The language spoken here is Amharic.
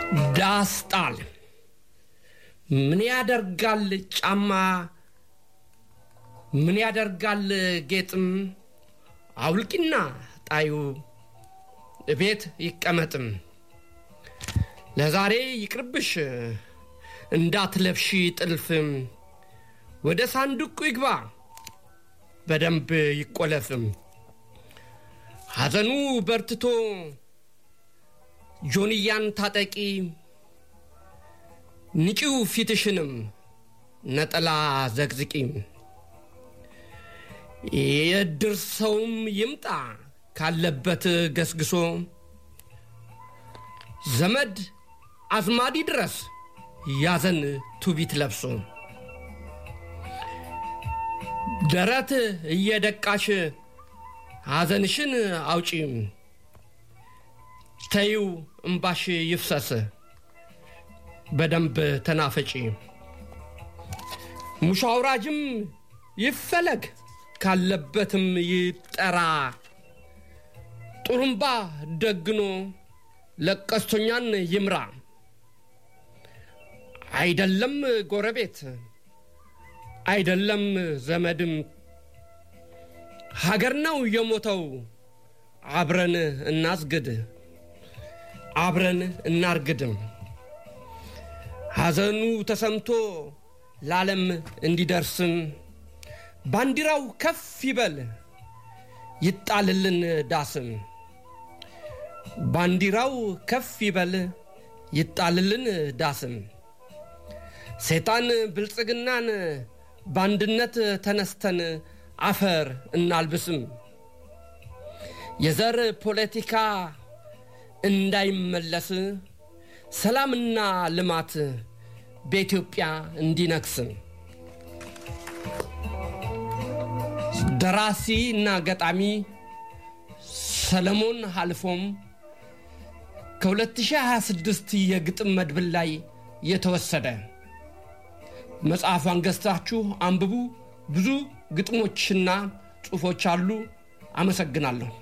ዳስጣል ምን ያደርጋል ጫማ ምን ያደርጋል ጌጥም አውልቂና ጣዩ ቤት ይቀመጥም ለዛሬ ይቅርብሽ እንዳትለብሺ ጥልፍም ወደ ሳንዱቁ ይግባ በደንብ ይቆለፍም ሐዘኑ በርትቶ ጆንያን ታጠቂ ንጪው ፊትሽንም ነጠላ ዘግዝቂ የእድር ሰውም ይምጣ ካለበት ገስግሶ ዘመድ አዝማዲ ድረስ ያዘን ቱቢት ለብሶ ደረት እየደቃሽ ሐዘንሽን አውጪ ተይው እምባሽ ይፍሰስ በደንብ ተናፈጪ ሙሾ አውራጅም ይፈለግ ካለበትም ይጠራ ጡሩምባ ደግኖ ለቀስቶኛን ይምራ አይደለም ጎረቤት አይደለም ዘመድም ሀገር ነው የሞተው አብረን እናስግድ አብረን እናርግድም ሐዘኑ ተሰምቶ ለዓለም እንዲደርስም ባንዲራው ከፍ ይበል ይጣልልን ዳስም ባንዲራው ከፍ ይበል ይጣልልን ዳስም ሰይጣን ብልጽግናን በአንድነት ተነስተን አፈር እናልብስም የዘር ፖለቲካ እንዳይመለስ ሰላምና ልማት በኢትዮጵያ እንዲነግስ ደራሲ እና ገጣሚ ሰለሞን ሀልፎም ከ2026 የግጥም መድብል ላይ የተወሰደ መጽሐፏን ገዝታችሁ አንብቡ። ብዙ ግጥሞችና ጽሑፎች አሉ። አመሰግናለሁ።